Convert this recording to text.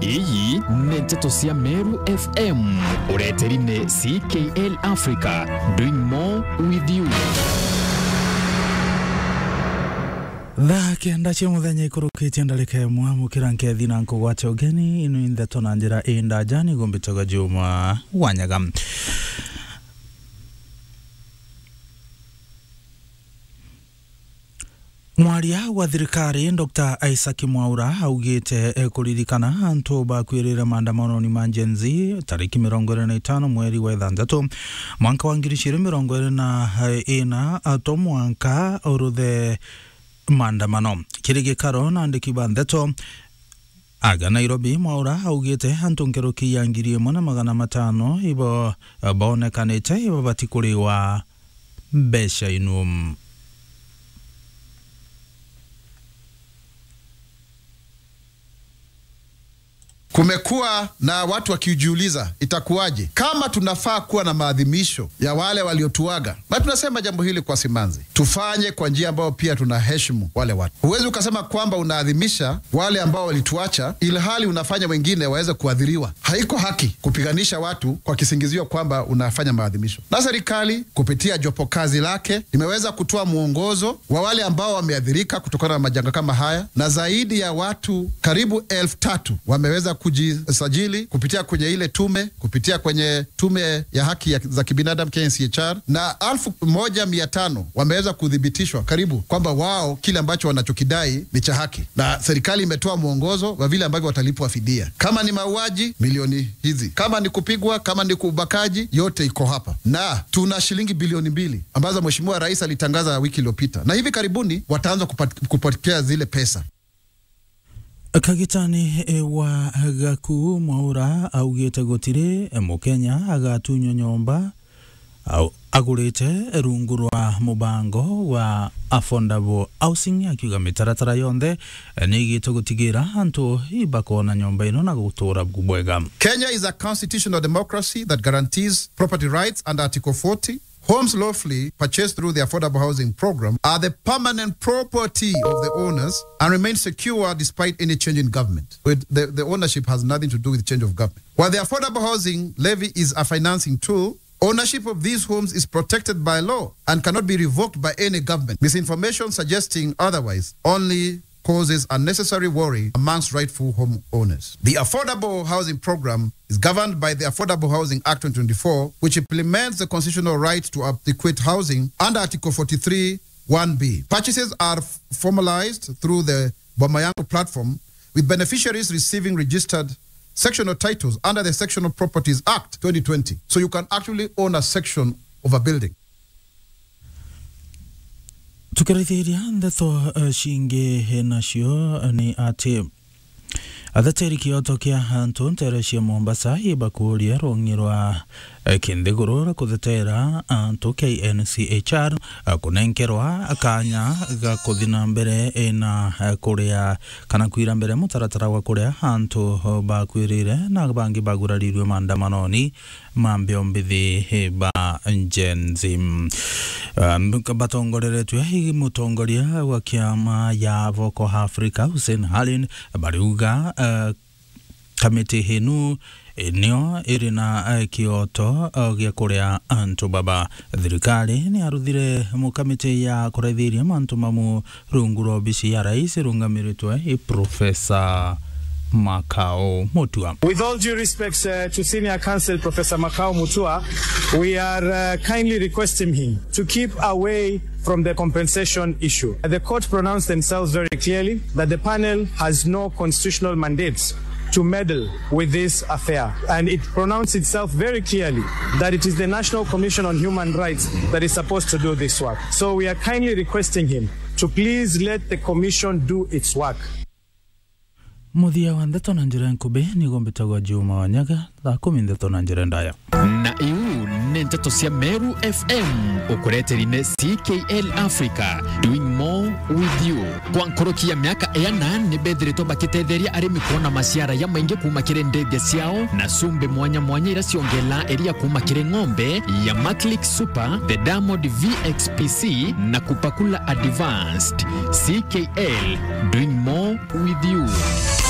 iyi nĩ ndeto cia meru fm ureterine ckl africa doing more with you thaa kenda cia muthenya ikurukitie ndarika imwe mukira nkethi na nkugwate ugeni inu ntheto na njira indaja niguo mbitaga juma wanyaga mwaria wa thirikari dr isaac mwaura augite kuririkana antu bakwirire maandamano-ni ma Gen Z tariki mirongo iri na itano mweri wa ithanthatu mwanka wa ngiri ciri mirongo iri na ina to mwanka uruthe maandamano kiri gikaro na andiki ba ndeto aga nairobi mwaura augite antu nkeruki ya ngiri imwe na magana matano ibo bonekanite ibo batikuriwa mbeca inu Kumekuwa na watu wakijiuliza itakuwaje kama tunafaa kuwa na maadhimisho ya wale waliotuaga, na tunasema jambo hili kwa simanzi, tufanye kwa njia ambayo pia tunaheshimu wale watu. Huwezi ukasema kwamba unaadhimisha wale ambao walituacha, ilhali unafanya wengine waweze kuadhiriwa. Haiko haki kupiganisha watu kwa kisingizio kwamba unafanya maadhimisho. Na serikali kupitia jopo kazi lake limeweza kutoa mwongozo wa wale ambao wameadhirika kutokana na majanga kama haya, na zaidi ya watu karibu elfu tatu wameweza kujisajili kupitia kwenye ile tume kupitia kwenye tume ya haki ya, za kibinadamu KNCHR, na elfu moja mia tano wameweza kuthibitishwa karibu kwamba wao kile ambacho wanachokidai ni cha haki, na serikali imetoa mwongozo wa vile ambavyo watalipwa fidia. Kama ni mauaji, milioni hizi, kama ni kupigwa, kama ni ubakaji, yote iko hapa, na tuna shilingi bilioni mbili ambazo Mheshimiwa Rais alitangaza wiki iliyopita, na hivi karibuni wataanza kupokea zile pesa. kagitani e, wa gaku mwaura augite gutiri e, mukenya agatunywo nyomba au agurite rungu rwa mubango wa affordable housing akiuga mitaratara yonthe e, ni igite gutigira antu ibakona nyomba ino na gutura bwega Kenya is a constitutional democracy that guarantees property rights under Article 40 Homes lawfully purchased through the affordable housing program are the permanent property of the owners and remain secure despite any change in government. With the, the ownership has nothing to do with change of government. While the affordable housing levy is a financing tool, ownership of these homes is protected by law and cannot be revoked by any government. Misinformation suggesting otherwise only causes unnecessary worry amongst rightful home owners. The Affordable Housing Program is governed by the Affordable Housing Act 2024, which implements the constitutional right to adequate housing under Article 43 1B. Purchases are f- formalized through the Bomayango platform, with beneficiaries receiving registered sectional titles under the Sectional Properties Act 2020. So you can actually own a section of a building. tukirithiria ndeto uh, cingi nacio ni ati athatiri kioto kia antu ntere cia mombasa ibakuria rũng'i rwa eh, kinthiguru ra kuthetera antu knchr eh, kunenkerwa kanya ga kuthi na mbere eh, na eh, kuria kana kwira mbere mutaratara wa kuria antu oh, bakwirire na bangi bagurariirwe maandamanoni ma mbio mbithi eh, ba njenzi um, batongoreretwe hi mutongoria wa kiama ya Voco Africa Hussein Halin bariuga uh, kamiti hinu nio iri na uh, kioto uh, gia kuria antu baba thirikari ni aruthire mu kamiti ya kuraithiria mantu mamu rungu rwa obici ya rais rungamiritwe i profesa Makao Mutua. With all due respects uh, to Senior Counsel Professor Makao Mutua, we are uh, kindly requesting him to keep away from the compensation issue. The court pronounced themselves very clearly that the panel has no constitutional mandates to meddle with this affair. And it pronounced itself very clearly that it is the National Commission on Human Rights that is supposed to do this work. So we are kindly requesting him to please let the commission do its work. muthia wa ndeto na njira nkubi niguo mbitagwo juma wanyaga thaa kumi ndeto na njira ndaya na iu nĩ ndeto cia meru fm ũkũreterine ckl africa doing more with you kwa nkoroki ya miaka ena nĩ mbethĩrĩtwo bakĩtetheria arĩmi kuona maciara ya maingĩ kuma kĩrĩ ndege ciao na cumbi mwanya mwanya ira ciongela iria kuma kĩrĩ ng'ombe ya maclick super the diamond vxpc na kupakula advanced ckl doing more with you